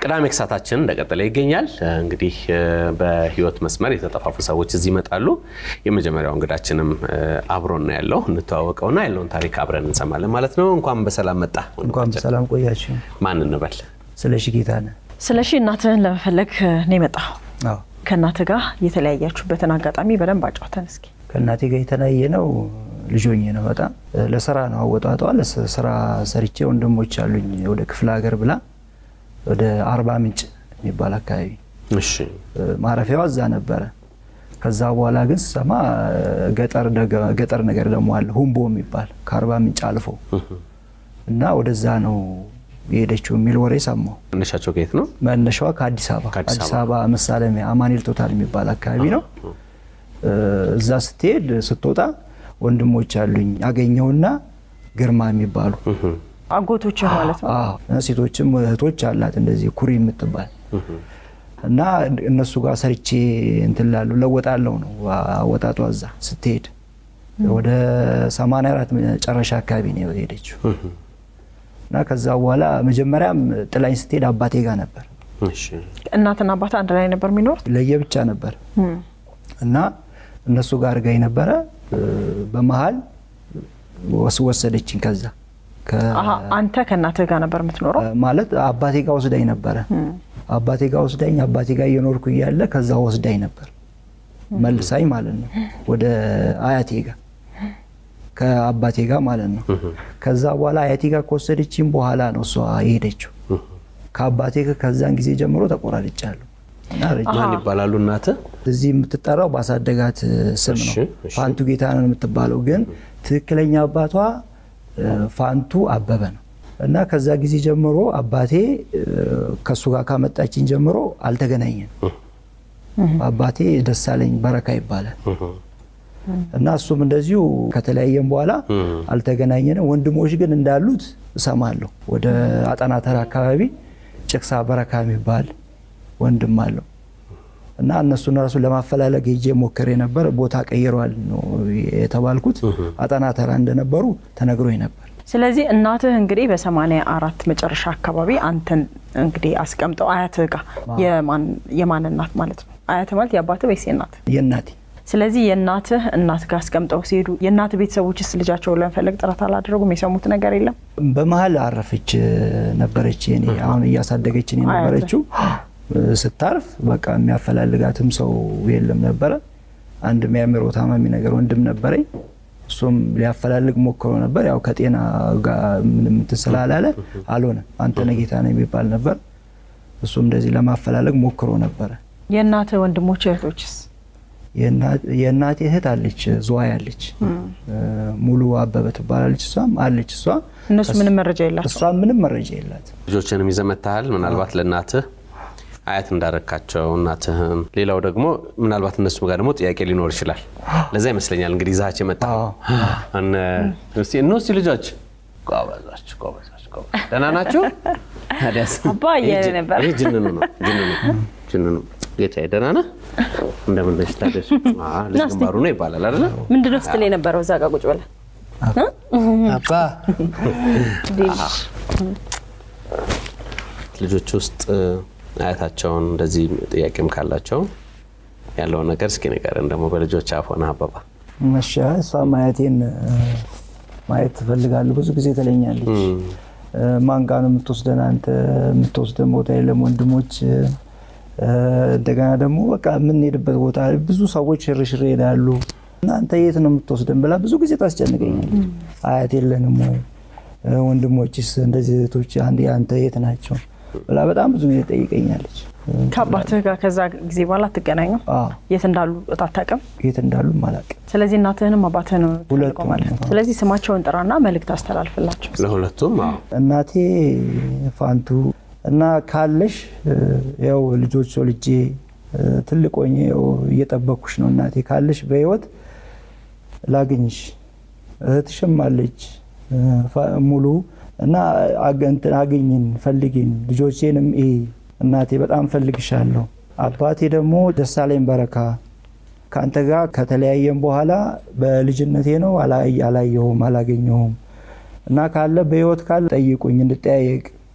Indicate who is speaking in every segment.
Speaker 1: ቅዳሜ ክሳታችን እንደቀጠለ ይገኛል። እንግዲህ በህይወት መስመር የተጠፋፉ ሰዎች እዚህ ይመጣሉ። የመጀመሪያው እንግዳችንም አብሮን ነው ያለው። እንተዋወቀውና ያለውን ታሪክ አብረን እንሰማለን ማለት ነው። እንኳን በሰላም መጣ።
Speaker 2: እንኳን በሰላም ቆያችሁ።
Speaker 1: ማን እንበል?
Speaker 2: ስለሺ ጌታነህ።
Speaker 3: ስለሺ እናትህን ለመፈለግ ነው የመጣው።
Speaker 2: አዎ
Speaker 3: ከእናትህ ጋር የተለያያችሁበትን አጋጣሚ በደንብ አጫውተን እስኪ።
Speaker 2: ከእናቴ ጋር የተለያየ ነው ልጆኜ ነው። በጣም ለስራ ነው አወጣጧ። ለስራ ሰርቼ ወንድሞች አሉኝ ወደ ክፍለ ሀገር ብላ ወደ አርባ ምንጭ የሚባል አካባቢ
Speaker 1: እሺ
Speaker 2: ማረፊያዋ እዛ ነበረ። ከዛ በኋላ ግን ስሰማ ገጠር ደገ- ገጠር ነገር ደግሞ አለ ሁምቦ የሚባል ከአርባ ምንጭ አልፎ እና ወደዛ ነው የሄደችው የሚል ወሬ ሰማሁ።
Speaker 1: መነሻቸው ከየት ነው?
Speaker 2: መነሻዋ ከአዲስ አበባ
Speaker 1: ከአዲስ
Speaker 2: አዲስ አበባ መሳለሚያ አማኑኤል ቶታል የሚባል አካባቢ ነው። እዛ ስትሄድ ስትወጣ ወንድሞች አሉኝ አገኘውና ግርማ የሚባሉ
Speaker 3: አጎቶችህ ማለት ነው።
Speaker 2: አዎ፣ ሴቶችም እህቶች አላት እንደዚህ ኩሪ የምትባል እና እነሱ ጋር ሰርቼ እንትን ላሉ ለወጣለው ነው አወጣጧ። እዛ ስትሄድ ወደ 84 መጨረሻ አካባቢ ነው የሄደችው እና ከዛ በኋላ መጀመሪያም ጥላኝ ስትሄድ አባቴ ጋር ነበር
Speaker 1: እሺ
Speaker 3: እናትና አባት አንድ ላይ ነበር የሚኖሩት።
Speaker 2: ለየብቻ ነበር እና እነሱ ጋር አድርጋኝ ነበረ። በመሀል ወስ- ወሰደችኝ ከዛ ከ-
Speaker 3: አሀ፣ አንተ ከእናትህ ጋር ነበር የምትኖረው።
Speaker 2: ማለት አባቴ ጋር ወስዳኝ ነበረ። አባቴ ጋር ወስዳኝ አባቴ ጋር እየኖርኩ እያለ ከዛ ወስዳኝ ነበር መልሳኝ ማለት ነው ወደ አያቴ ጋር ከአባቴ ጋር ማለት ነው። ከዛ በኋላ አያቴ ጋር ከወሰደችኝ በኋላ ነው እሷ የሄደችው። ከአባቴ ጋር ከዛን ጊዜ ጀምሮ ተቆራርጫለሁ እና ረጅም
Speaker 1: ማን ይባላሉ እናትህ?
Speaker 2: እዚህ የምትጠራው ባሳደጋት ስም ነው።
Speaker 1: እሺ፣ እሺ።
Speaker 2: ፋንቱ ጌታነህ የምትባለው ግን ትክክለኛ አባቷ እ፣ ፋንቱ አበበ ነው እና ከዛ ጊዜ ጀምሮ አባቴ እ፣ ከእሱ ጋር ካመጣችኝ ጀምሮ አልተገናኘን። አባቴ ደሳለኝ በረካ ይባላል እና እሱም እንደዚሁ ከተለያየን በኋላ አልተገናኘንም። ወንድሞች ግን እንዳሉት እሰማለሁ። ወደ አጠናተር አካባቢ ጭቅሳ በረካ የሚባል ወንድም አለው እና እነሱን ራሱ ለማፈላለግ ሄጄ ሞክሬ ነበር። ቦታ ቀይረዋል ነው የተባልኩት። አጠና ተራ እንደነበሩ ተነግሮኝ ነበር።
Speaker 3: ስለዚህ እናትህ እንግዲህ በሰማንያ አራት መጨረሻ አካባቢ አንተን እንግዲህ አስቀምጠው አያትህ ጋር የማን የማን እናት ማለት ነው? አያትህ ማለት የአባትህ ወይስ የእናትህ?
Speaker 2: የእናቴ
Speaker 3: ስለዚህ የእናትህ እናት ጋር አስቀምጠው ሲሄዱ የእናትህ ቤተሰቦችስ ልጃቸውን ለመፈለግ ጥረት አላደረጉም? የሰሙት ነገር የለም?
Speaker 2: በመሀል አረፈች ነበረች። እኔ አሁን እያሳደገችን የነበረችው ስታርፍ በቃ የሚያፈላልጋትም ሰው የለም ነበረ። አንድ የሚያምሮ ታማሚ ነገር ወንድም ነበረኝ። እሱም ሊያፈላልግ ሞክሮ ነበር። ያው ከጤና ጋር ምንም እንትን ስላላለ አልሆነም። አንተነህ ጌታነህ የሚባል ነበር። እሱም እንደዚህ ለማፈላለግ ሞክሮ ነበረ።
Speaker 3: የእናትህ ወንድሞች እህቶችስ?
Speaker 2: የእናቴ እህት አለች፣ ዝዋይ አለች፣ ሙሉ አበበ ትባላለች። እሷም አለች። እሷ
Speaker 3: እነሱ ምንም መረጃ የላቸው።
Speaker 2: እሷ ምንም መረጃ የላት።
Speaker 1: ልጆችንም ይዘህ መጥተሃል። ምናልባት ለእናትህ አያት እንዳረካቸው እናትህን፣ ሌላው ደግሞ ምናልባት እነሱ ጋር ደግሞ ጥያቄ ሊኖር ይችላል። ለዛ ይመስለኛል እንግዲህ ይዛቸው የመጣ እነሱ ልጆች ጎበዞች፣ ጎበዞች፣ ጎበዞች ደህና ናችሁ? ታዲያስ
Speaker 3: አባ እያለ ነበር።
Speaker 1: ይሄ ጅንኑ ነው ጅንኑ ጅንኑ ጌታዬ ደህና ነህ? እንደምን ነሽ? ታዲያስ አዎ፣ ልጅ ግንባሩ ነው ይባላል አይደለ?
Speaker 4: ምንድነው ስትል የነበረው እዛ ጋ ቁጭ ብለህ?
Speaker 2: አባ
Speaker 1: ልጆች ውስጥ አያታቸውን እንደዚህ ጥያቄም ካላቸው ያለውን ነገር እስኪ ንገረን። ደግሞ በልጆች አፍ ሆነህ አበባ
Speaker 2: መሻ እሷ ማየቴን ማየት ትፈልጋለሁ ብዙ ጊዜ ትለኛለች። ማን ጋር ነው የምትወስደን አንተ? የምትወስደን ቦታ የለም ወንድሞች እንደገና ደግሞ በቃ የምንሄድበት ቦታ ብዙ ሰዎች ሽርሽር ይሄዳሉ። እናንተ የት ነው የምትወስደን ብላ ብዙ ጊዜ ታስጨንቀኛለች። አያት የለንም ወይ ወንድሞችስ እንደዚህ እህቶች አንዴ አንተ የት ናቸው ብላ በጣም ብዙ ጊዜ ጠይቀኛለች።
Speaker 3: ከአባትህ ጋር ከዛ ጊዜ በኋላ አትገናኙ?
Speaker 2: አዎ
Speaker 3: የት እንዳሉ አታውቅም?
Speaker 2: የት እንዳሉ አላውቅም።
Speaker 3: ስለዚህ እናትህንም አባትህን ነው የምትፈልገው
Speaker 2: ሁለቱም
Speaker 3: ማለት ነው።
Speaker 2: ነው።
Speaker 3: ስለዚህ ስማቸውን ጥራና መልእክት አስተላልፍላቸው።
Speaker 1: ለሁለቱም አዎ።
Speaker 2: እናቴ ፋንቱ እና ካለሽ ያው ልጆች ወልጄ ትልቅ ሆኜ ያው እየጠበኩሽ ነው እናቴ ካለሽ በህይወት ላግኝሽ። እህትሽም አለች ፋ- ሙሉ እና አገ- እንትን አግኝን ፈልጊን ልጆቼንም ይ እናቴ በጣም ፈልግሻለሁ። አባቴ ደግሞ ደሳለኝ በረካ ከአንተ ጋር ከተለያየም በኋላ በልጅነቴ ነው አላ- አላየሁም አላገኘሁም እና ካለ በህይወት ካለ ጠይቁኝ እንድጠያየቅ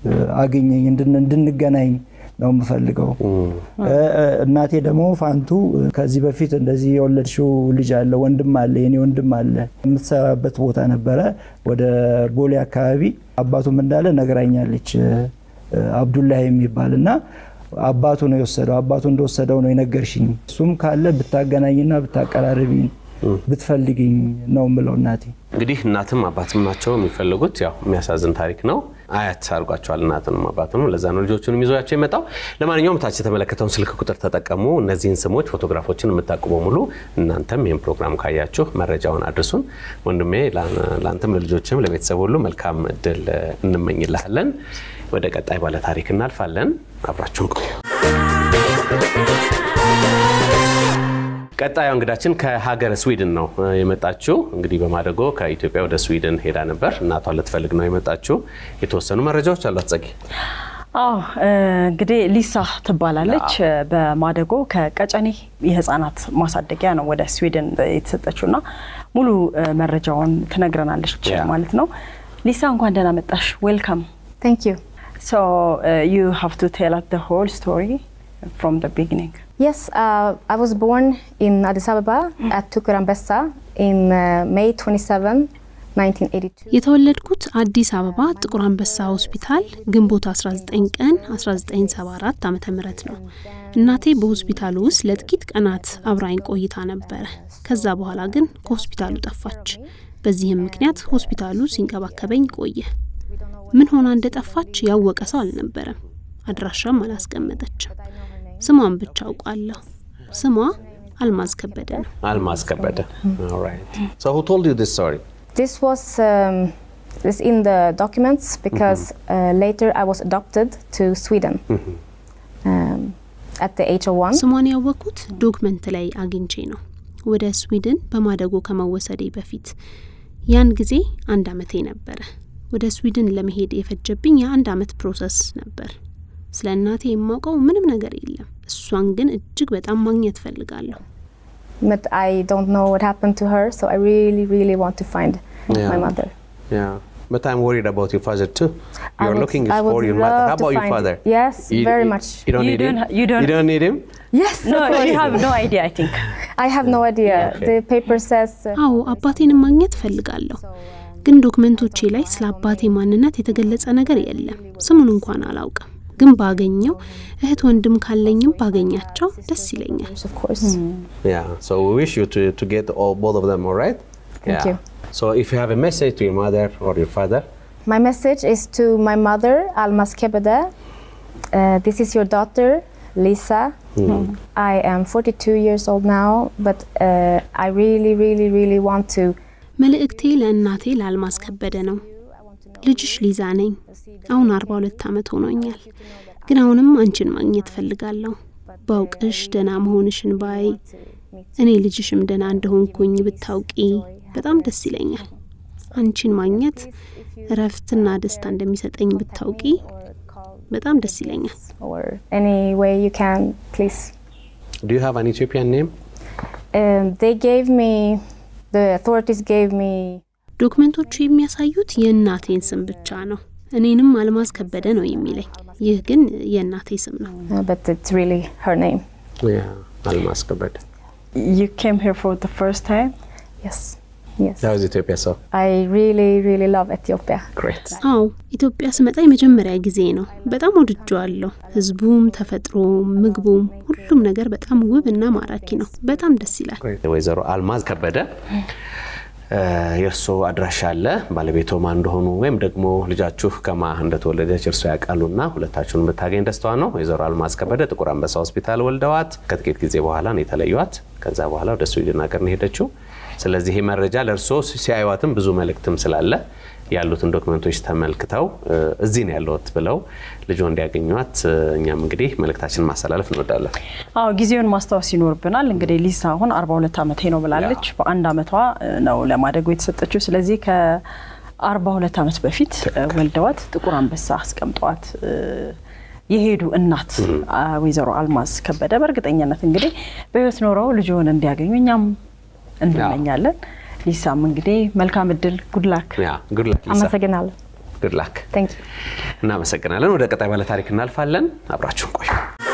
Speaker 2: አግኘኝ፣ እንድን- እንድንገናኝ ነው የምፈልገው። እ፣ እ፣ እናቴ ደግሞ ፋንቱ ከዚህ በፊት እንደዚህ የወለድሽው ልጅ አለ ወንድም አለ የኔ ወንድም አለ የምትሰራበት ቦታ ነበረ ወደ ቦሌ አካባቢ አባቱም እንዳለ ነግራኛለች እ፣ አብዱላህ የሚባል እና አባቱ ነው የወሰደው አባቱ እንደወሰደው ነው የነገርሽኝ እሱም ካለ ብታገናኝና ብታቀራርቢኝ ብትፈልግኝ ነው የምለው እናቴ
Speaker 1: እንግዲህ እናትም አባትም ናቸው የሚፈልጉት። ያው የሚያሳዝን ታሪክ ነው። አያት አድርጓቸዋል እናትንም አባትንም። ለዛ ነው ልጆቹንም ይዞያቸው የመጣው። ለማንኛውም ታች የተመለከተውን ስልክ ቁጥር ተጠቀሙ። እነዚህን ስሞች፣ ፎቶግራፎችን የምታውቁ በሙሉ እናንተም ይህን ፕሮግራም ካያችሁ መረጃውን አድርሱን። ወንድሜ ለአንተም ለልጆችም ለቤተሰብ ሁሉ መልካም እድል እንመኝልሃለን። ወደ ቀጣይ ባለ ታሪክ እናልፋለን። አብራችሁን ቆዩ። ቀጣዩ እንግዳችን ከሀገረ ስዊድን ነው የመጣችው። እንግዲህ በማደጎ ከኢትዮጵያ ወደ ስዊድን ሄዳ ነበር። እናቷን ልትፈልግ ነው የመጣችው። የተወሰኑ መረጃዎች አሏት ጸጊ።
Speaker 3: አዎ እንግዲህ ሊሳ ትባላለች። በማደጎ ከቀጨኔ የህፃናት ማሳደጊያ ነው ወደ ስዊድን የተሰጠችው እና ሙሉ መረጃውን ትነግረናለች ማለት ነው። ሊሳ እንኳን ደህና መጣሽ። ዌልካም
Speaker 5: Thank you.
Speaker 3: ሶ ዩ ሃቭ ቱ ቴል አስ ዘ ሆል ስቶሪ ፍሮም ዘ ቢጊኒንግ
Speaker 5: Yes, uh, I was born in Addis Ababa at Tukurambessa in uh, May 27, 1982.
Speaker 6: የተወለድኩት አዲስ አበባ ጥቁር አንበሳ ሆስፒታል ግንቦት 19 ቀን 1974 ዓ ም ነው። እናቴ በሆስፒታሉ ውስጥ ለጥቂት ቀናት አብራኝ ቆይታ ነበረ። ከዛ በኋላ ግን ከሆስፒታሉ ጠፋች። በዚህም ምክንያት ሆስፒታሉ ሲንከባከበኝ ቆየ። ምን ሆና እንደጠፋች ያወቀ ሰው አልነበረም። አድራሻም አላስቀመጠችም። ስሟን ብቻ አውቃለሁ። ስሟ አልማዝ ከበደ ነው።
Speaker 1: አልማዝ ከበደ። ኦልራይት ሶ ሁ ቶልድ ዩ ዲስ ስቶሪ
Speaker 5: This was um, is in the documents because uh, later I was adopted to Sweden um, at the age of one.
Speaker 6: ስሟን ያወቅኩት ዶክመንት ላይ አግኝቼ ነው። ወደ ስዊድን በማደጎ ከመወሰዴ በፊት ያን ጊዜ አንድ አመቴ ነበረ። ወደ ስዊድን ለመሄድ የፈጀብኝ የአንድ አመት ፕሮሰስ ነበር። ስለ እናቴ የማውቀው ምንም ነገር የለም። እሷን ግን እጅግ በጣም ማግኘት ፈልጋለሁ።
Speaker 5: But I don't know what happened to her, so I really, really want to find
Speaker 1: Yeah.
Speaker 5: my mother.
Speaker 1: Yeah. But I'm worried about your father too.
Speaker 5: I
Speaker 1: You're
Speaker 5: would-
Speaker 1: looking
Speaker 5: I would
Speaker 1: for your mother.
Speaker 5: love
Speaker 1: How
Speaker 5: to
Speaker 1: about your
Speaker 5: find-
Speaker 1: father?
Speaker 5: Yes, very much.
Speaker 1: You don't
Speaker 3: You
Speaker 1: need
Speaker 3: don't
Speaker 1: him.
Speaker 3: ha- you don't-
Speaker 1: You don't need him.
Speaker 5: Yes,
Speaker 3: ኖ
Speaker 5: of course.
Speaker 3: ዩ ሃቭ ኖ አይዲያ አይ ቲንክ
Speaker 5: I have no idea.
Speaker 1: Okay.
Speaker 5: The paper says. Uh,
Speaker 6: አዎ አባቴንም ማግኘት ፈልጋለሁ፣ ግን ዶክመንቶቼ ላይ ስለ አባቴ ማንነት የተገለጸ ነገር የለም። ስሙን እንኳን አላውቅም። ግን ባገኘው እህት ወንድም ካለኝም ባገኛቸው ደስ ይለኛል።
Speaker 5: of course.
Speaker 1: Yeah. So we wish you to, to get all both of them. All right.
Speaker 5: Thank
Speaker 1: yeah.
Speaker 5: you.
Speaker 1: So if you have a message to your mother or your father,
Speaker 5: My message is to my mother, Almas Kebede. Uh, this is your daughter, Lisa. I am 42 years old now, but uh, I really, really, really want to.
Speaker 6: መልእክቴ ለእናቴ ለአልማዝ ከበደ ነው። ልጅሽ ሊዛ ነኝ። አሁን 42 ዓመት ሆኖኛል። ግን አሁንም አንቺን ማግኘት ፈልጋለሁ። ባውቅሽ ደህና መሆንሽን ባይ እኔ ልጅሽም ደህና እንደሆንኩኝ ብታውቂ በጣም ደስ ይለኛል። አንቺን ማግኘት እረፍትና ደስታ እንደሚሰጠኝ ብታውቂ በጣም ደስ ይለኛል።
Speaker 5: Or any way you can, please.
Speaker 1: do you have an Ethiopian name?
Speaker 5: Um, they gave me, the authorities gave me
Speaker 6: ዶክመንቶቹ የሚያሳዩት የእናቴን ስም ብቻ ነው። እኔንም አልማዝ ከበደ ነው የሚለኝ። ይህ ግን የእናቴ ስም ነው።
Speaker 5: uh, but it's really her name.
Speaker 1: Yeah. Almas Kabed.
Speaker 3: ዩ ኬም ሄር ፎር ዘ ፈርስት ታይም
Speaker 5: Yes, yes.
Speaker 1: That was Ethiopia. So
Speaker 5: I really, really love Ethiopia.
Speaker 1: great.
Speaker 6: አዎ ኢትዮጵያ ስመጣ የመጀመሪያ ጊዜ ነው። በጣም ወድጀዋለሁ። ህዝቡም፣ ተፈጥሮም፣ ምግቡም ሁሉም ነገር በጣም ውብ እና ማራኪ ነው። በጣም ደስ ይላል።
Speaker 1: ወይዘሮ አልማዝ ከበደ የእርሶ አድራሻ አለ ባለቤቶ ማን እንደሆኑ ወይም ደግሞ ልጃችሁ ከማ እንደተወለደች እርሶ ያውቃሉና ሁለታችሁን ብታገኝ ደስታዋ ነው። ወይዘሮ አልማዝ ከበደ ጥቁር አንበሳ ሆስፒታል ወልደዋት ከጥቂት ጊዜ በኋላ ነው የተለዩዋት። ከዛ በኋላ ወደ ስዊድን ሀገር ነው የሄደችው። ስለዚህ ይህ መረጃ ለእርሶ ሲያዩዋትም ብዙ መልእክትም ስላለ ያሉትን ዶክመንቶች ተመልክተው እዚህ ነው ያለሁት ብለው ልጆ እንዲያገኟት እኛም እንግዲህ መልእክታችንን ማስተላለፍ እንወዳለን።
Speaker 3: አዎ ጊዜውን ማስታወስ ይኖርብናል። እንግዲህ ሊሳ አሁን 42 ዓመቴ ነው ብላለች። በአንድ ዓመቷ ነው ለማደጎ የተሰጠችው። ስለዚህ ከ42 ዓመት በፊት ወልደዋት ጥቁር አንበሳ አስቀምጠዋት የሄዱ እናት ወይዘሮ አልማዝ ከበደ በእርግጠኝነት እንግዲህ በህይወት ኖረው ልጅውን እንዲያገኙ እኛም እንመኛለን። ሊሳም እንግዲህ መልካም እድል ጉድላክ
Speaker 1: ያ ጉድ ላክ ሊሳ
Speaker 5: አመሰግናለሁ።
Speaker 1: ጉድ ላክ
Speaker 5: Thank you.
Speaker 1: እናመሰግናለን። ወደ ቀጣይ ባለ ታሪክ እናልፋለን። አብራችሁን ቆዩ።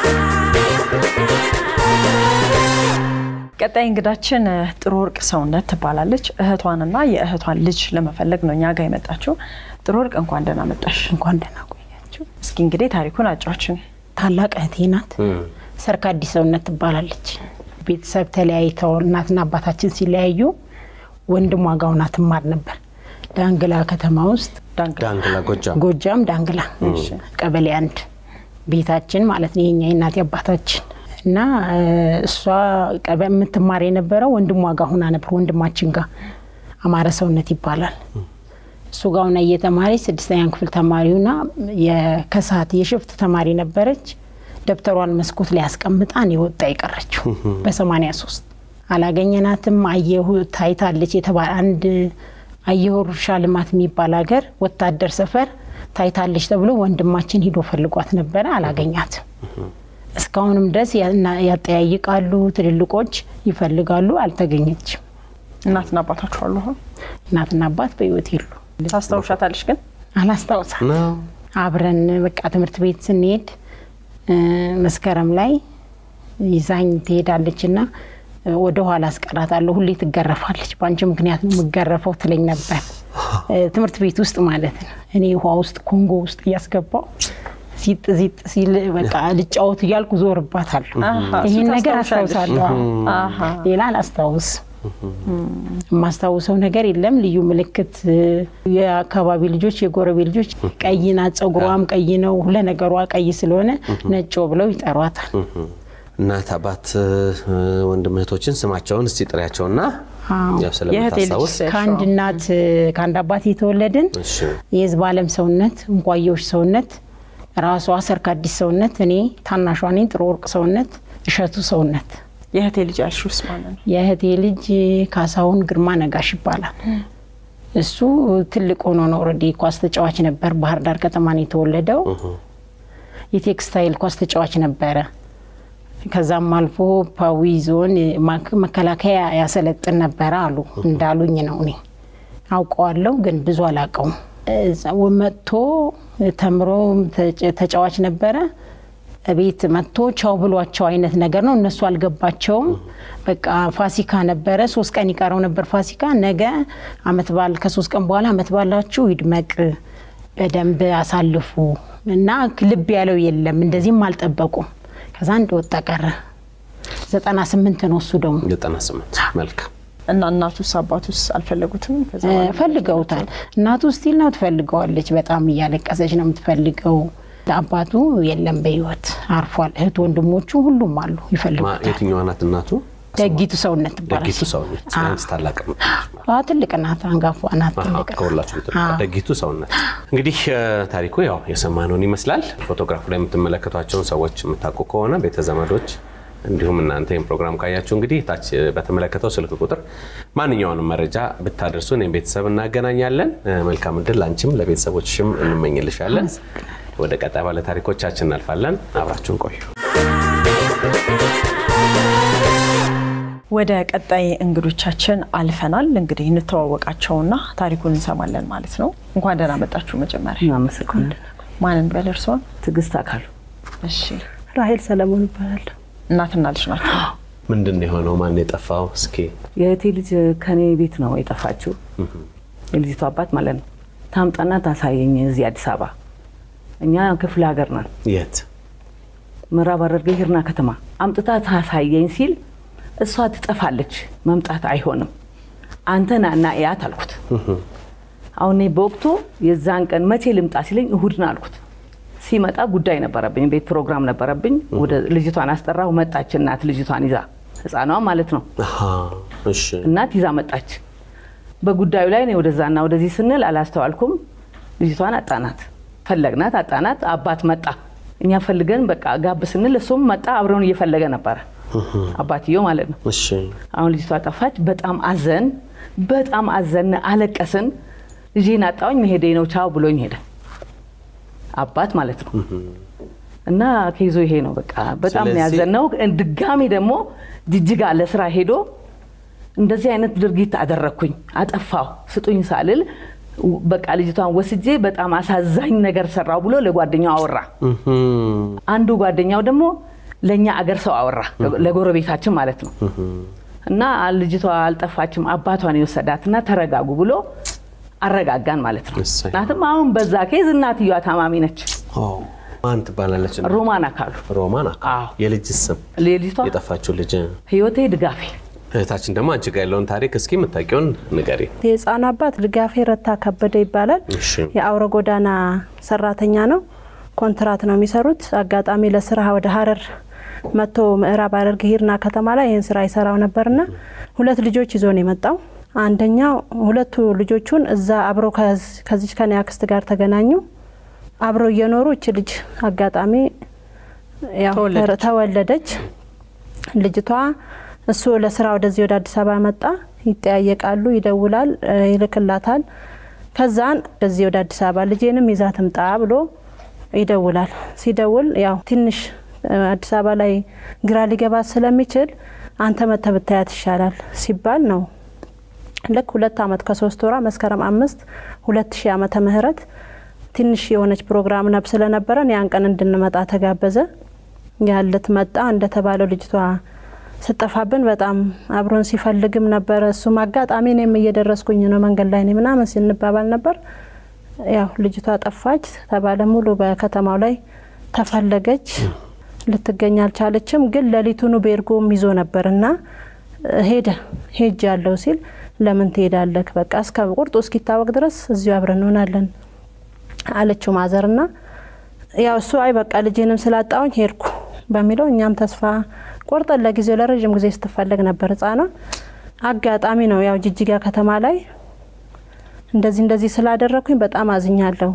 Speaker 3: ቀጣይ እንግዳችን ጥሩ ወርቅ ሰውነት ትባላለች። እህቷንና የእህቷን ልጅ ለመፈለግ ነው እኛ ጋር የመጣችው። ጥሩ ወርቅ እንኳን ደህና መጣሽ።
Speaker 7: እንኳን ደህና ቆያችሁ።
Speaker 3: እስኪ እንግዲህ ታሪኩን አጫችን።
Speaker 7: ታላቅ እህቴ ናት። ሰርክ አዲስ ሰውነት ትባላለች። ቤተሰብ ተለያይተው እናትና አባታችን ሲለያዩ ወንድሟ ጋውና ትማር ነበር ዳንግላ ከተማ ውስጥ
Speaker 1: ዳንግላ ጎጃም
Speaker 7: ጎጃም ዳንግላ ቀበሌ አንድ ቤታችን ማለት ነው የኛ የእናቴ አባታችን እና እሷ የምትማር የነበረው ወንድሟ ጋር ሁና ነበር። ወንድማችን ጋር አማረ ሰውነት ይባላል። እሱ ጋር ሁና እየተማረች ስድስተኛ ክፍል ተማሪውና የከሳት የሽፍት ተማሪ ነበረች። ደብተሯን መስኮት ላይ አስቀምጣን የወጣ የቀረችው በሰማኒያ ሶስት አላገኘናትም። አየሁ ታይታለች የተባለ አንድ አየሁ እርሻ ልማት የሚባል ሀገር ወታደር ሰፈር ታይታለች ተብሎ ወንድማችን ሂዶ ፈልጓት ነበረ። አላገኛትም። እስካሁንም ድረስ ያጠያይቃሉ፣ ትልልቆች ይፈልጋሉ፣ አልተገኘችም።
Speaker 3: እናትና አባታችሁ አሉ? አሁን
Speaker 7: እናትና አባት በህይወት የሉ።
Speaker 3: ታስታውሻታለሽ ግን?
Speaker 7: አላስታውሳት። አብረን በቃ ትምህርት ቤት ስንሄድ መስከረም ላይ ይዛኝ ትሄዳለች እና ወደ ኋላ አስቀራታለሁ። ሁሌ ትገረፋለች። በአንቺ ምክንያት ነው የምገረፈው ትለኝ ነበር። ትምህርት ቤት ውስጥ ማለት ነው። እኔ ውሃ ውስጥ ኮንጎ ውስጥ እያስገባው ሲጥ ሲጥ ሲል በቃ ልጫወት እያልኩ ዞርባታለሁ። ይህን ነገር አስታውሳለሁ። ሌላ አላስታውስም። የማስታውሰው ነገር የለም። ልዩ ምልክት የአካባቢ ልጆች የጎረቤ ልጆች ቀይ ናት፣ ጸጉሯም ቀይ ነው፣ ሁለ ነገሯ ቀይ ስለሆነ ነጮ ብለው ይጠሯታል።
Speaker 1: እናት አባት፣ ወንድም እህቶችን ስማቸውን እስቲ ጥሪያቸውና ስለምታስታውስ
Speaker 7: ከአንድ እናት ከአንድ አባት የተወለድን የህዝብ አለም ሰውነት፣ እንቋየዎች ሰውነት፣ ራሷ ሰርክ አዲስ ሰውነት፣ እኔ ታናሿ ነኝ ጥሩ ወርቅ ሰውነት፣ እሸቱ ሰውነት
Speaker 3: የእህቴ ልጅ ያልሽውስ ማለት ነው?
Speaker 7: የእህቴ ልጅ ካሳሁን ግርማ ነጋሽ ይባላል። እሱ ትልቅ ሆኖ ነው ኦልሬዲ ኳስ ተጫዋች ነበር። ባህር ዳር ከተማ ነው የተወለደው። የቴክስታይል ኳስ ተጫዋች ነበረ። ከዛም አልፎ ፓዊ ዞን መከላከያ ያሰለጥን ነበረ አሉ እንዳሉኝ ነው። እኔ አውቀዋለሁ ግን ብዙ አላውቀውም። መጥቶ ተምሮ ተጫዋች ነበረ ቤት መጥቶ ቻው ብሏቸው አይነት ነገር ነው። እነሱ አልገባቸውም። በቃ ፋሲካ ነበረ፣ ሶስት ቀን ይቀረው ነበር ፋሲካ። ነገ አመት በዓል ከሶስት ቀን በኋላ አመት በዓላችሁ ይድመቅ፣ በደንብ አሳልፉ እና ልብ ያለው የለም። እንደዚህም አልጠበቁም። ከዛ እንደወጣ ቀረ። ዘጠና ስምንት ነው እሱ ደግሞ
Speaker 1: ዘጠና ስምንት መልካም
Speaker 3: እና እናቱስ አባቱስ አልፈለጉትም?
Speaker 7: ፈልገውታል። እናቱ ስቲል ነው ትፈልገዋለች። በጣም እያለቀሰች ነው የምትፈልገው። አባቱ የለም በህይወት አርፏል። እህት ወንድሞቹ ሁሉም አሉ ይፈልጉታል።
Speaker 1: የትኛዋ ናት እናቱ?
Speaker 7: ደጊቱ ሰውነት ትባላለች።
Speaker 1: ደጊቱ ሰውነት ያንስ ታላቅ
Speaker 7: ትልቅ ናት፣ አንጋፋ ናት። ትልቅ
Speaker 1: ከሁላችሁ ደጊቱ ሰውነት። እንግዲህ ታሪኩ ያው የሰማነውን ይመስላል። ፎቶግራፉ ላይ የምትመለከቷቸውን ሰዎች የምታውቁ ከሆነ ቤተ ዘመዶች እንዲሁም እናንተ ይህን ፕሮግራም ካያችሁ እንግዲህ ታች በተመለከተው ስልክ ቁጥር ማንኛውንም መረጃ ብታደርሱ እኔም ቤተሰብ እናገናኛለን። መልካም እድል ለአንቺም ለቤተሰቦችሽም እንመኝልሻለን። ወደ ቀጣይ ባለ ታሪኮቻችን እናልፋለን። አብራችሁን ቆዩ።
Speaker 3: ወደ ቀጣይ እንግዶቻችን አልፈናል። እንግዲህ እንተዋወቃቸውና ታሪኩን እንሰማለን ማለት ነው። እንኳን ደህና መጣችሁ። መጀመሪያ
Speaker 8: አመሰግናለሁ።
Speaker 3: ማንን በል እርስዎን?
Speaker 8: ትዕግስት አካሉ።
Speaker 3: እሺ።
Speaker 8: ራሄል ሰለሞን ይባላለሁ።
Speaker 3: እናትና ልጅ ናቸው።
Speaker 1: ምንድን ነው የሆነው? ማን የጠፋው? እስኪ
Speaker 8: የእህቴ ልጅ ከኔ ቤት ነው የጠፋችው። የልጅቷ አባት ማለት ነው። ታምጣና ታሳየኝ እዚህ አዲስ አበባ። እኛ ክፍለ ሀገር ነን።
Speaker 1: የት?
Speaker 8: ምዕራብ ሐረርጌ ሂርና ከተማ። አምጥታ ታሳየኝ ሲል እሷ ትጠፋለች፣ መምጣት አይሆንም፣ አንተ ና እና እያት አልኩት። አሁን እኔ በወቅቱ የዛን ቀን መቼ ልምጣ ሲለኝ እሁድን አልኩት። ሲመጣ ጉዳይ ነበረብኝ፣ ቤት ፕሮግራም ነበረብኝ። ወደ ልጅቷን አስጠራሁ። መጣች እናት ልጅቷን ይዛ ህፃኗ ማለት ነው። እናት ይዛ መጣች። በጉዳዩ ላይ እኔ ወደዛና ወደዚህ ስንል አላስተዋልኩም። ልጅቷን አጣናት፣ ፈለግናት፣ አጣናት። አባት መጣ። እኛ ፈልገን በቃ ጋብ ስንል እሱም መጣ። አብረውን እየፈለገ ነበረ አባትየው ማለት ነው። አሁን ልጅቷ ጠፋች። በጣም አዘን፣ በጣም አዘን፣ አለቀስን። ልጄን አጣሁኝ፣ መሄዴ ነው ቻው ብሎኝ ሄደ። አባት ማለት ነው። እና ከይዞ ይሄ ነው በቃ በጣም ያዘን ነው። ድጋሚ ደግሞ ጅጅጋ ለስራ ሄዶ እንደዚህ አይነት ድርጊት አደረግኩኝ፣ አጠፋሁ፣ ስጡኝ ሳልል በቃ ልጅቷን ወስጄ በጣም አሳዛኝ ነገር ሰራው ብሎ ለጓደኛው አወራ። አንዱ ጓደኛው ደግሞ ለእኛ አገር ሰው አወራ፣ ለጎረቤታችን ማለት ነው። እና ልጅቷ አልጠፋችም አባቷን የወሰዳትና ተረጋጉ ብሎ አረጋጋን ማለት ነው።
Speaker 1: እሰይ።
Speaker 8: እናትም አሁን በዛ ኬዝ እናትየዋ ታማሚ ነች።
Speaker 1: ማን ትባላለች?
Speaker 8: ሮማን አካሉ
Speaker 1: ሮማን አካሉ።
Speaker 8: አዎ።
Speaker 1: የልጅ ስም
Speaker 8: ልጅቷ
Speaker 1: የጠፋችው ልጅ
Speaker 8: ህይወቴ ድጋፌ
Speaker 1: እህታችን ደግሞ አንቺ ጋር ያለውን ታሪክ እስኪ የምታውቂውን ንገሪ።
Speaker 9: የህፃኑ አባት ድጋፌ ረታ ከበደ ይባላል።
Speaker 1: እሺ
Speaker 9: የአውረ ጎዳና ሰራተኛ ነው። ኮንትራት ነው የሚሰሩት። አጋጣሚ ለስራ ወደ ሀረር መጥቶ ምዕራብ ሐረርጌ ሂርና ከተማ ላይ ይህን ስራ ይሰራው ነበርና ሁለት ልጆች ይዞ ነው የመጣው። አንደኛው ሁለቱ ልጆቹን እዛ አብሮ ከዝ- ከዚች ከኔ አክስት ጋር ተገናኙ። አብሮ እየኖሩ እች ልጅ አጋጣሚ ያው
Speaker 3: ተወለደች።
Speaker 9: ተወለደች። ልጅቷ እሱ ለስራ ወደዚህ ወደ አዲስ አበባ መጣ። ይጠያየቃሉ፣ ይደውላል፣ እ፣ ይልክላታል። ከዛን ወደዚህ ወደ አዲስ አበባ ልጄንም ይዛ ትምጣ ብሎ ይደውላል። ሲደውል ያው ትንሽ እ፣ አዲስ አበባ ላይ ግራ ሊገባት ስለሚችል አንተ መተህ ብታያት ይሻላል ሲባል ነው ልክ ሁለት አመት ከሶስት ወራ መስከረም አምስት ሁለት ሺህ ዓመተ ምህረት ትንሽ የሆነች ፕሮግራም ነብ ስለነበረን ያን ቀን እንድንመጣ ተጋበዘ። ያለት መጣ። እንደተባለው ልጅቷ ስጠፋብን በጣም አብሮን ሲፈልግም ነበረ። እሱም አጋጣሚ እኔም እየደረስኩኝ ነው መንገድ ላይ ነኝ ምናምን ስንባባል ነበር። ያው ልጅቷ ጠፋች ተባለ። ሙሉ በከተማው ላይ ተፈለገች። ልትገኝ አልቻለችም። ግን ሌሊቱኑ ቤርጎም ይዞ ነበር እና ሄደ ሄጅ ያለው ሲል ለምን ትሄዳለህ? በቃ እስከ ቁርጡ እስኪታወቅ ድረስ እዚሁ አብረን እንሆናለን አለችው ማዘርና ያው እሱ አይ በቃ ልጄንም ስላጣውኝ ሄድኩ በሚለው እኛም ተስፋ ቆርጠን ለጊዜው ለረዥም ጊዜ ስትፈለግ ነበር ህጻኗ። አጋጣሚ ነው ያው ጅጅጋ ከተማ ላይ እንደዚህ እንደዚህ ስላደረግኩኝ በጣም አዝኛለሁ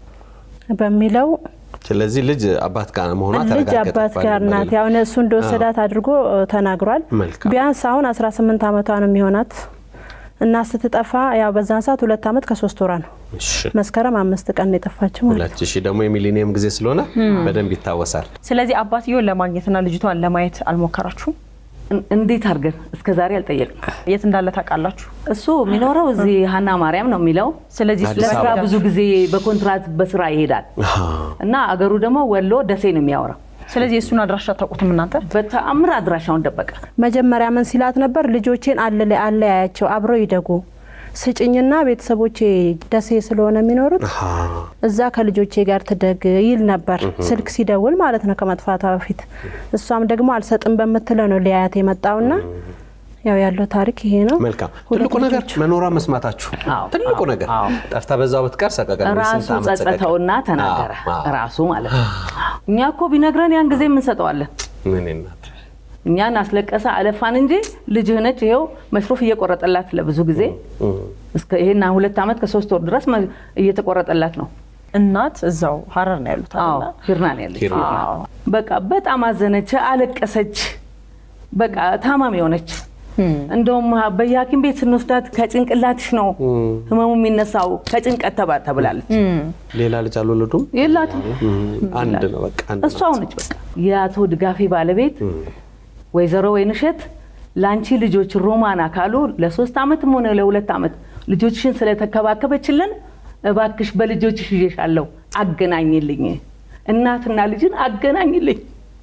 Speaker 9: በሚለው
Speaker 1: ስለዚህ ልጅ አባት ጋር መሆኗ
Speaker 9: ልጅ
Speaker 1: ተረጋገጠ
Speaker 9: አባት ጋር
Speaker 1: ባለ-
Speaker 9: ናት። ያው እሱ እንደወሰዳት አድርጎ እ፣ ተናግሯል።
Speaker 1: መልካም።
Speaker 9: ቢያንስ አሁን 18 ዓመቷ ነው የሚሆናት እና ስትጠፋ ያው በዛን ሰዓት ሁለት ዓመት ከሶስት ወራ ነው።
Speaker 1: እሺ
Speaker 9: መስከረም አምስት ቀን ነው የጠፋችው ማለት ነው።
Speaker 1: ሁለት ሺህ ደግሞ የሚሊኒየም ጊዜ ስለሆነ በደንብ ይታወሳል።
Speaker 3: ስለዚህ አባትየውን ለማግኘትና ልጅቷን ለማየት አልሞከራችሁም?
Speaker 8: እን- እንዴት አድርገን እስከ ዛሬ አልጠየቅም።
Speaker 3: የት እንዳለ ታውቃላችሁ?
Speaker 8: እሱ የሚኖረው እዚህ ሀና ማርያም ነው የሚለው።
Speaker 3: ስለዚህ
Speaker 1: አዲስ
Speaker 8: ለስራ
Speaker 1: አበባ።
Speaker 8: ብዙ ጊዜ በኮንትራት በስራ ይሄዳል
Speaker 1: አሃ።
Speaker 8: እና አገሩ ደግሞ ወሎ ደሴ ነው የሚያወራው።
Speaker 3: ስለዚህ የእሱን አድራሻ አታውቁትም እናንተ?
Speaker 8: በተአምር አድራሻውን ደበቀ።
Speaker 9: መጀመሪያ ምን ሲላት ነበር? ልጆቼን አለ አለያያቸው አብረው ይደጉ ስጭኝና ቤተሰቦቼ ደሴ ስለሆነ የሚኖሩት
Speaker 1: አሃ።
Speaker 9: እዛ ከልጆቼ ጋር ትደግ ይል ነበር፣ ስልክ ሲደውል ማለት ነው ከመጥፋቷ በፊት። እሷም ደግሞ አልሰጥም በምትለው ነው ሊያያት የመጣውና ያው ያለው ታሪክ ይሄ ነው።
Speaker 1: መልካም
Speaker 9: ሁለት
Speaker 1: ትልቁ ነገር
Speaker 9: ልጆች።
Speaker 1: መኖሯ መስማታችሁ
Speaker 8: አዎ፣
Speaker 1: ትልቁ
Speaker 8: አዎ፣
Speaker 1: ነገር
Speaker 8: አዎ።
Speaker 1: ጠፍታ በዛው ብትቀር ሰቀቀን ወይ
Speaker 8: ራሱ
Speaker 1: ስንት ዓመት ሰቀቀን።
Speaker 8: ጸጸተውና ተናገረ።
Speaker 1: አዎ፣ አዎ።
Speaker 8: ራሱ ማለት ነው። እኛ እኮ ቢነግረን ያን ጊዜ የምንሰጠዋለን።
Speaker 1: እኔ እናት
Speaker 8: እኛን አስለቀሰ አለፋን እንጂ ልጅህ ነች ይኸው መሽሩፍ እየቆረጠላት ለብዙ ጊዜ እስከ ይሄና ሁለት ዓመት ከሶስት ወር ድረስ መ- እየተቆረጠላት ነው።
Speaker 3: እናት እዛው ሀረር ነው ያሉት
Speaker 8: አዎ
Speaker 3: አይደለ?
Speaker 8: ሂርና ነው ያለች።
Speaker 1: ሂርና።
Speaker 8: አዎ። በቃ በጣም አዘነች፣ አለቀሰች። በቃ ታማሚ ሆነች። እንደውም በየሐኪም ቤት ስንወስዳት ከጭንቅላትሽ ነው ህመሙ የሚነሳው ከጭንቀት ተባ ተብላለች።
Speaker 1: ሌላ ልጅ አልወለዱም።
Speaker 8: የላትም
Speaker 1: አንድ ነው በቃ አንድ
Speaker 8: እሷ
Speaker 1: ናት።
Speaker 8: ሆነች። በቃ የአቶ ድጋፌ ባለቤት ወይዘሮ ወይንሸት ለአንቺ ልጆች ሮማን አካሉ ለሶስት ዓመትም ሆነ ለሁለት ዓመት ልጆችሽን ስለተከባከበችልን እባክሽ በልጆችሽ ይዤሻለሁ አገናኝልኝ፣ እናትና ልጅን አገናኝልኝ።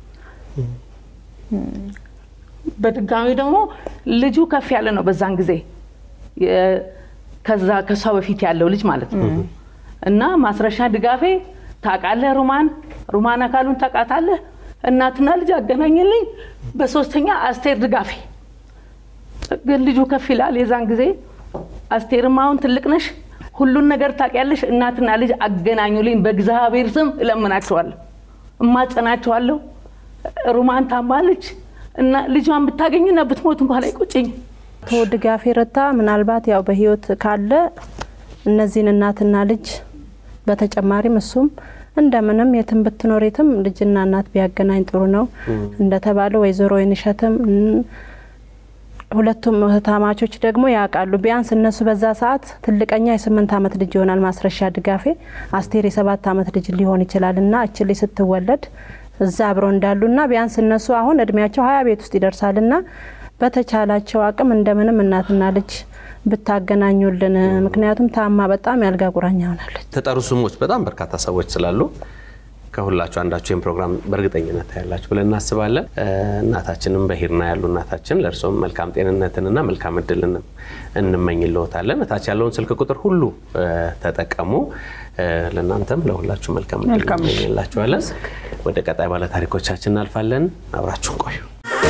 Speaker 8: በድጋሚ ደግሞ ልጁ ከፍ ያለ ነው በዛን ጊዜ የ- ከዛ ከሷ በፊት ያለው ልጅ ማለት ነው። እና ማስረሻ ድጋፌ ታውቃለህ፣ ሩማን ሩማን አካሉን ታውቃታለህ፣ እናትና ልጅ አገናኝልኝ። በሶስተኛ አስቴር ድጋፌ ግን ልጁ ከፍ ይላል የዛን ጊዜ። አስቴርም አሁን ትልቅ ነሽ፣ ሁሉን ነገር ታውቂያለሽ፣ እናትና ልጅ አገናኙልኝ፣ በእግዚአብሔር ስም እለምናቸዋለሁ፣ እማጸናቸዋለሁ። ሩማን ታማለች እና ልጇን ብታገኝና ብትሞት እንኳን አይቆጨኝም።
Speaker 9: አቶ ድጋፌ ረታ ምናልባት ያው በህይወት ካለ እነዚህን እናትና ልጅ በተጨማሪም እሱም እንደምንም የትም ብትኖር የትም ልጅና እናት ቢያገናኝ ጥሩ ነው። እንደተባለው ወይዘሮ ወይንሸትም እም፣ ሁለቱም እህታማቾች ደግሞ ያውቃሉ። ቢያንስ እነሱ በዛ ሰዓት ትልቀኛ የስምንት ዓመት ልጅ ይሆናል ማስረሻ ድጋፌ፣ አስቴር የሰባት ዓመት ልጅ ሊሆን ይችላል እና እች ልጅ ስትወለድ እዛ አብረው እንዳሉና ቢያንስ እነሱ አሁን እድሜያቸው ሀያ ቤት ውስጥ ይደርሳልና በተቻላቸው አቅም እንደምንም እናትና ልጅ ብታገናኙልን፣ ምክንያቱም ታማ በጣም ያልጋ ቁራኛ ሆናለች።
Speaker 1: ተጠሩ ስሞች በጣም በርካታ ሰዎች ስላሉ ከሁላችሁ አንዳችሁ ይህን ፕሮግራም በእርግጠኝነት ታያላችሁ ብለን እናስባለን። እናታችንም በሂርና ያሉ እናታችን ለእርሶም መልካም ጤንነትንና መልካም እድልን እንመኝልዎታለን። እታች ያለውን ስልክ ቁጥር ሁሉ ተጠቀሙ። ለእናንተም ለሁላችሁ መልካም እድል እንመኝላችኋለን። ወደ ቀጣይ ባለ ታሪኮቻችን እናልፋለን። አብራችሁን ቆዩ።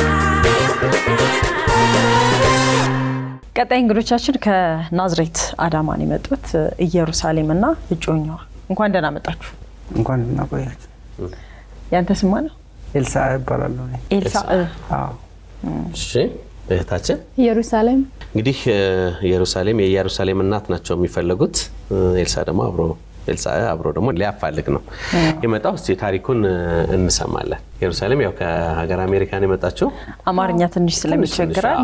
Speaker 3: ቀጣይ እንግዶቻችን ከናዝሬት አዳማን የመጡት ኢየሩሳሌም እና እጮኛዋ እንኳን ደህና መጣችሁ።
Speaker 10: እንኳን እናቆያችሁ።
Speaker 3: ያንተ ስማ ነው?
Speaker 10: ኤልሳ እባላለሁ። እኔ።
Speaker 3: ኤልሳ
Speaker 10: አዎ።
Speaker 1: እሺ እህታችን
Speaker 5: ኢየሩሳሌም
Speaker 1: እንግዲህ ኢየሩሳሌም የኢየሩሳሌም እናት ናቸው የሚፈለጉት። ኤልሳ ደግሞ አብሮ ኤልሳ አብሮ ደግሞ ሊያፋልግ ነው የመጣው። እስቲ ታሪኩን እንሰማለን። ኢየሩሳሌም ያው ከሀገር አሜሪካን የመጣችው
Speaker 3: አማርኛ ትንሽ ስለሚቸግራል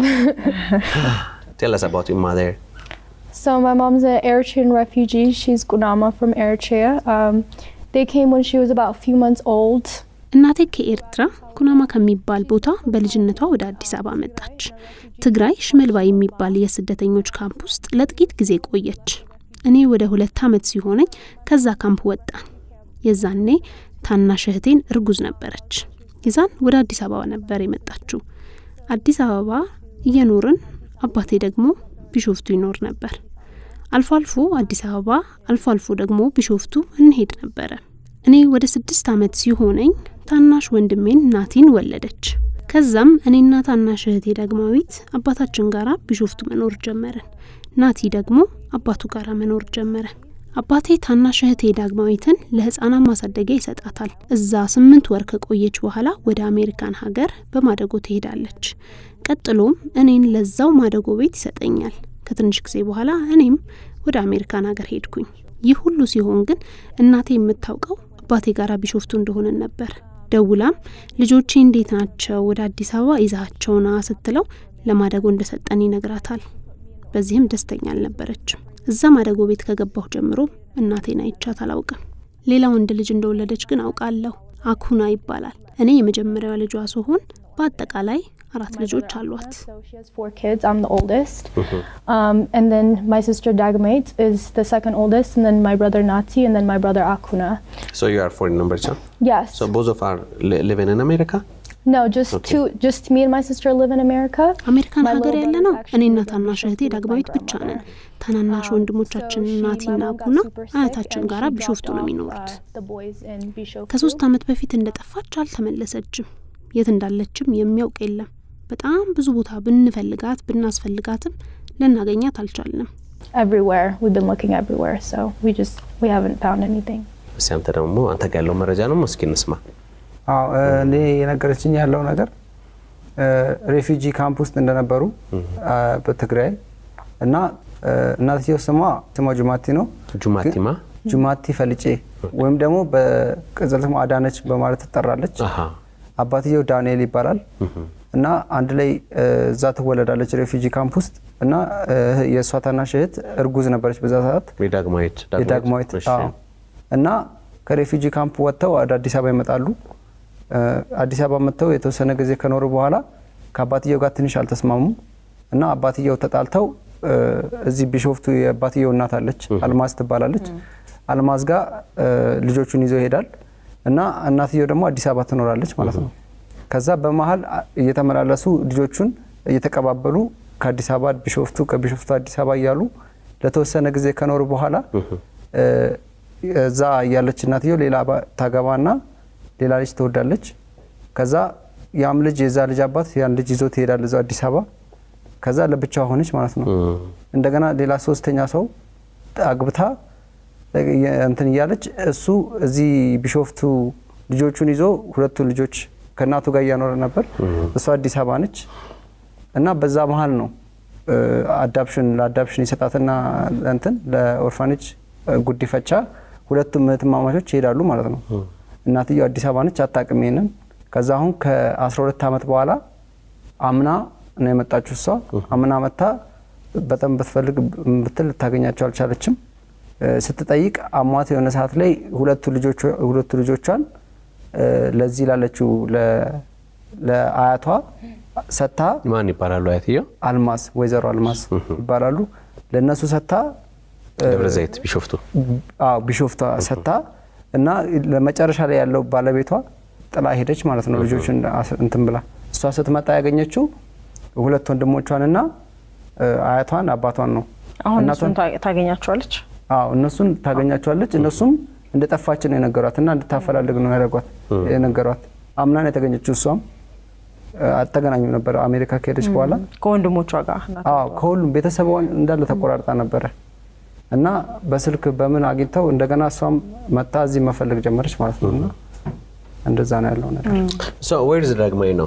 Speaker 1: Tell us about your mother.
Speaker 5: So my mom's an Eritrean refugee. She's Gunama from Eritrea. Um, they came when she was about a few months old.
Speaker 6: እናቴ ከኤርትራ ኩናማ ከሚባል ቦታ በልጅነቷ ወደ አዲስ አበባ መጣች። ትግራይ ሽመልባ የሚባል የስደተኞች ካምፕ ውስጥ ለጥቂት ጊዜ ቆየች። እኔ ወደ ሁለት ዓመት ሲሆነኝ ከዛ ካምፕ ወጣን። የዛኔ ታናሽ እህቴን እርጉዝ ነበረች። የዛን ወደ አዲስ አበባ ነበር የመጣችው። አዲስ አበባ እየኖርን አባቴ ደግሞ ቢሾፍቱ ይኖር ነበር። አልፎ አልፎ አዲስ አበባ፣ አልፎ አልፎ ደግሞ ቢሾፍቱ እንሄድ ነበረ። እኔ ወደ ስድስት ዓመት ሲሆነኝ ታናሽ ወንድሜን ናቲን ወለደች። ከዛም እኔና ታናሽ እህቴ ዳግማዊት አባታችን ጋራ ቢሾፍቱ መኖር ጀመርን። ናቲ ደግሞ አባቱ ጋራ መኖር ጀመረ። አባቴ ታናሽ እህቴ ዳግማዊትን ለህፃናት ማሳደጊያ ይሰጣታል። እዛ ስምንት ወር ከቆየች በኋላ ወደ አሜሪካን ሀገር በማደጎ ትሄዳለች። ቀጥሎም እኔን ለዛው ማደጎ ቤት ይሰጠኛል። ከትንሽ ጊዜ በኋላ እኔም ወደ አሜሪካን ሀገር ሄድኩኝ። ይህ ሁሉ ሲሆን ግን እናቴ የምታውቀው አባቴ ጋር ቢሾፍቱ እንደሆነን ነበር። ደውላም ልጆቼ እንዴት ናቸው ወደ አዲስ አበባ ይዛቸውና ስትለው ለማደጎ እንደሰጠን ይነግራታል። በዚህም ደስተኛ አልነበረችም። እዛ ማደጎ ቤት ከገባሁ ጀምሮ እናቴን አይቻት አላውቅም። ሌላ ወንድ ልጅ እንደወለደች ግን አውቃለሁ። አኩና ይባላል። እኔ የመጀመሪያዋ ልጇ ስሆን በአጠቃላይ አራት ልጆች አሏት።
Speaker 5: So she has four kids. I'm the oldest. Um, and then my sister Dagmate is the second oldest, and then my brother Nati, and then my brother Akuna.
Speaker 1: So you are foreign number two.
Speaker 5: Yes.
Speaker 1: So both of are li- living in America.
Speaker 5: no, just
Speaker 1: Okay.
Speaker 5: two. Just me and my sister live in America.
Speaker 6: አሜሪካን
Speaker 5: My
Speaker 6: ሀገር
Speaker 5: little
Speaker 6: ያለ
Speaker 5: brother
Speaker 6: ነው
Speaker 5: actually
Speaker 6: እኔና
Speaker 5: lives in
Speaker 6: ታናሽ እህቴ
Speaker 5: Bishoftu with my
Speaker 6: ዳግማዊት ብቻ ነን።
Speaker 5: grandmother.
Speaker 6: ታናናሽ
Speaker 5: Um,
Speaker 6: ወንድሞቻችን
Speaker 5: so she-
Speaker 6: ናቲና
Speaker 5: my mom got
Speaker 6: አኩና
Speaker 5: super sick
Speaker 6: አያታችን
Speaker 5: and
Speaker 6: ጋራ
Speaker 5: she
Speaker 6: ቢሾፍቱ
Speaker 5: dropped
Speaker 6: ነው
Speaker 5: off,
Speaker 6: የሚኖሩት።
Speaker 5: uh, the boys in Bishoftu.
Speaker 6: ከሶስት ዓመት በፊት እንደጠፋች አልተመለሰችም። የት እንዳለችም የሚያውቅ የለም። በጣም ብዙ ቦታ ብንፈልጋት ብናስፈልጋትም ልናገኛት አልቻልንም።
Speaker 5: everywhere. We've been looking everywhere, so we just we haven't found anything.
Speaker 1: እስኪ አንተ ደግሞ አንተ ጋር ያለው መረጃ ነው እስኪ እንስማ።
Speaker 10: አዎ እኔ የነገረችኝ ያለው ነገር ሬፊጂ ካምፕ ውስጥ እንደነበሩ አ፣ በትግራይ እና አ፣ እናትየው ስሟ ስሟ ጁማቲ ነው።
Speaker 1: ጁማቲማ
Speaker 10: ጁማቲ ፈልጬ ወይም ደግሞ በቅጽል ስሟ አዳነች በማለት ትጠራለች።
Speaker 1: አሃ
Speaker 10: አባትየው ዳንኤል ይባላል እና አንድ ላይ እ፣ እዛ ትወለዳለች ሬፊጂ ካምፕ ውስጥ እና እ፣ የእሷ ታናሽ እህት እርጉዝ ነበረች በዛ ሰዓት
Speaker 1: የዳግማዊት
Speaker 10: የዳግማዊት
Speaker 1: እሺ።
Speaker 10: አዎ። እና ከሬፊጂ ካምፕ ወጥተው ወደ አዲስ አበባ ይመጣሉ። እ፣ አዲስ አበባ መጥተው የተወሰነ ጊዜ ከኖሩ በኋላ ከአባትየው ጋር ትንሽ አልተስማሙም እና አባትየው ተጣልተው እ፣ እዚህ ቢሾፍቱ የአባትየው እናት አለች፣ አልማዝ ትባላለች። አልማዝ ጋር እ፣ ልጆቹን ይዞ ይሄዳል እና እናትየው ደግሞ አዲስ አበባ ትኖራለች ማለት ነው። ከዛ በመሀል አ- እየተመላለሱ ልጆቹን እየተቀባበሉ ከአዲስ አበባ ቢሾፍቱ ከቢሾፍቱ አዲስ አበባ እያሉ ለተወሰነ ጊዜ ከኖሩ በኋላ እ፣ እዛ ያለች እናትየው ሌላ ባ- ታገባና ሌላ ልጅ ትወልዳለች። ከዛ ያም ልጅ የዛ ልጅ አባት ያን ልጅ ይዞ ትሄዳል እዛው አዲስ አበባ። ከዛ ለብቻ ሆነች ማለት ነው። እንደገና ሌላ ሶስተኛ ሰው አግብታ የ- እንትን እያለች እሱ እዚህ ቢሾፍቱ ልጆቹን ይዞ ሁለቱን ልጆች ከእናቱ ጋር እያኖረ ነበር። እሷ አዲስ አበባ ነች እና በዛ መሀል ነው እ፣ አዳፕሽን ለአዳፕሽን ይሰጣትና እንትን ለኦርፋኔጅ እ፣ ጉዲፈቻ ሁለቱም እህትማማቾች ይሄዳሉ ማለት ነው። እናትየው አዲስ አበባ ነች፣ አታውቅም ይሄንን። ከዛ አሁን ከ12 ዓመት በኋላ አምና ነው የመጣችው እሷ። አምና መታ በጣም ብትፈልግ ብትል ልታገኛቸው አልቻለችም። እ፣ ስትጠይቅ አሟት የሆነ ሰዓት ላይ ሁለቱ ልጆቿ ሁለቱ ልጆቿን እ፣ ለዚህ ላለችው ለ- ለአያቷ ሰታ
Speaker 1: ማን ይባላሉ አያትየው?
Speaker 10: አልማዝ ወይዘሮ አልማዝ ይባላሉ። ለእነሱ ሰታ
Speaker 1: ደብረ ዘይት ቢሾፍቱ
Speaker 10: አዎ ቢሾፍቷ ሰታ እና ለመጨረሻ ላይ ያለው ባለቤቷ ጥላ ሄደች ማለት ነው። ልጆቹን አስ- እንትን ብላ እሷ ስትመጣ ያገኘችው ሁለት ወንድሞቿንና እ፣ አያቷን አባቷን ነው።
Speaker 3: አሁን
Speaker 10: እናቷን-
Speaker 3: እሱን ታ- ታገኛቸዋለች።
Speaker 10: አዎ እነሱን ታገኛቸዋለች። እነሱም እንደ ጠፋች ነው የነገሯት እና እንድታፈላልግ ነው ያደረጓት የነገሯት። አምናን የተገኘችው እሷም እ፣ አልተገናኙም ነበር አሜሪካ ከሄደች በኋላ
Speaker 3: ከወንድሞቿ ጋር እናቷ
Speaker 10: አዎ ከሁሉም ቤተሰቧን እንዳለ ተቆራርጣ ነበረ እና በስልክ በምን አግኝተው እንደገና እሷም መታ እዚህ መፈለግ ጀመረች ማለት ነው። እና እንደዛ ነው ያለው ነገር።
Speaker 1: ዌርዝ ዳግማዊ ነው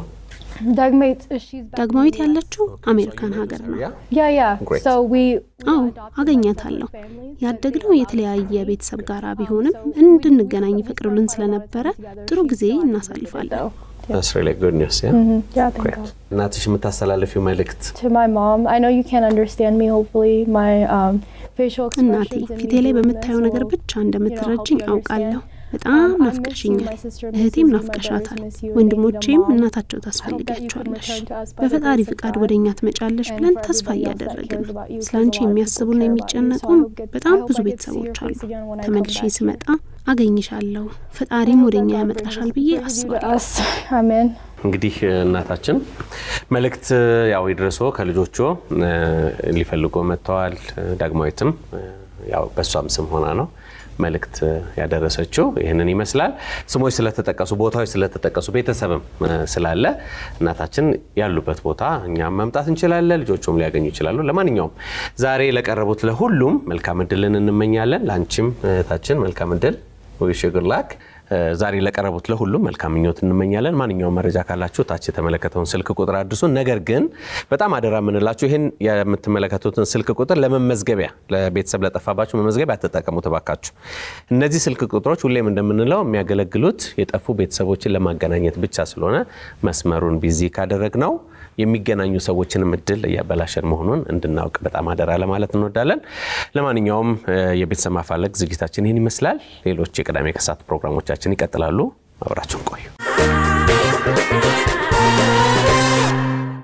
Speaker 6: ዳግማዊት ያለችው አሜሪካን ሀገር ነው።
Speaker 11: Yeah, yeah.
Speaker 1: Great.
Speaker 11: So we
Speaker 6: አዎ አገኛታለሁ። ያደግነው የተለያየ ቤተሰብ ጋር ቢሆንም እንድንገናኝ ይፈቅዱልን ስለነበረ ጥሩ ጊዜ እናሳልፋለን።
Speaker 1: That's really good news. Yeah?
Speaker 11: yeah, thank
Speaker 1: Great.
Speaker 11: God.
Speaker 1: እናትሽ የምታስተላልፊው መልእክት
Speaker 11: To my mom, I know you can't understand me. Hopefully, my um, facial
Speaker 6: እናቴ
Speaker 11: expressions and
Speaker 6: ፊቴ
Speaker 11: me
Speaker 6: ላይ
Speaker 11: doing
Speaker 6: በምታየው
Speaker 11: this
Speaker 6: ነገር
Speaker 11: will,
Speaker 6: ብቻ እንደምትረጅኝ
Speaker 11: you know, help you
Speaker 6: አውቃለሁ።
Speaker 11: understand.
Speaker 6: በጣም
Speaker 11: Um, I miss you,
Speaker 6: ናፍቀሽኛል።
Speaker 11: my sister misses
Speaker 6: እህቴም
Speaker 11: you, my
Speaker 6: ናፍቀሻታል።
Speaker 11: brothers miss you, and
Speaker 6: ወንድሞቼም
Speaker 11: maybe the mom.
Speaker 6: እናታቸው
Speaker 11: I hope that you can
Speaker 6: ታስፈልጊያቸዋለሽ።
Speaker 11: return to us by the
Speaker 6: በፈጣሪ
Speaker 11: grace of
Speaker 6: ፍቃድ
Speaker 11: God.
Speaker 6: ወደ እኛ ትመጫለሽ
Speaker 11: And
Speaker 6: ብለን
Speaker 11: for
Speaker 6: ተስፋ
Speaker 11: everybody else that
Speaker 6: እያደረግን
Speaker 11: cares about you,
Speaker 6: ስለ
Speaker 11: 'cause
Speaker 6: አንቺ
Speaker 11: a lot of people
Speaker 6: የሚያስቡና
Speaker 11: care about you. So I
Speaker 6: የሚጨነቁም
Speaker 11: hope get- I
Speaker 6: በጣም
Speaker 11: hope
Speaker 6: ብዙ
Speaker 11: I get to see
Speaker 6: ቤተሰቦች
Speaker 11: your
Speaker 6: አሉ።
Speaker 11: face again when I come
Speaker 6: ተመልሼ
Speaker 11: back here.
Speaker 6: ስመጣ አገኝሻለሁ፣ ፈጣሪም ወደ እኛ ያመጣሻል ብዬ
Speaker 11: Brings you to
Speaker 6: አስባለሁ።
Speaker 11: us. Amen.
Speaker 1: እንግዲህ እናታችን መልእክት ያው ይድረሶ ከልጆቹ እ፣ ሊፈልጎ መጥተዋል። ዳግማዊትም እ፣ ያው በእሷም ስም ሆና ነው መልእክት ያደረሰችው ይህንን ይመስላል። ስሞች ስለተጠቀሱ፣ ቦታዎች ስለተጠቀሱ፣ ቤተሰብም እ፣ ስላለ እናታችን ያሉበት ቦታ እኛም መምጣት እንችላለን፣ ልጆቹም ሊያገኙ ይችላሉ። ለማንኛውም ዛሬ ለቀረቡት ለሁሉም መልካም እድልን እንመኛለን። ለአንቺም እህታችን መልካም እድል ዊሽ ጉድ ላክ ዛሬ ለቀረቡት ለሁሉም መልካም ምኞት እንመኛለን። ማንኛውም መረጃ ካላችሁ ታች የተመለከተውን ስልክ ቁጥር አድርሱን። ነገር ግን በጣም አደራ የምንላችሁ ይህን የምትመለከቱትን ስልክ ቁጥር ለመመዝገቢያ ለቤተሰብ ለጠፋባችሁ መመዝገቢያ አትጠቀሙ እባካችሁ። እነዚህ ስልክ ቁጥሮች ሁሌም እንደምንለው የሚያገለግሉት የጠፉ ቤተሰቦችን ለማገናኘት ብቻ ስለሆነ መስመሩን ቢዚ ካደረግ ነው የሚገናኙ ሰዎችንም እድል እያበላሸን መሆኑን እንድናውቅ በጣም አደራ ለማለት እንወዳለን። ለማንኛውም እ፣ የቤተሰብ ማፋለግ ዝግጅታችን ይህን ይመስላል። ሌሎች የቅዳሜ ከሰዓት ፕሮግራሞቻችን ይቀጥላሉ። አብራችሁን ቆዩ።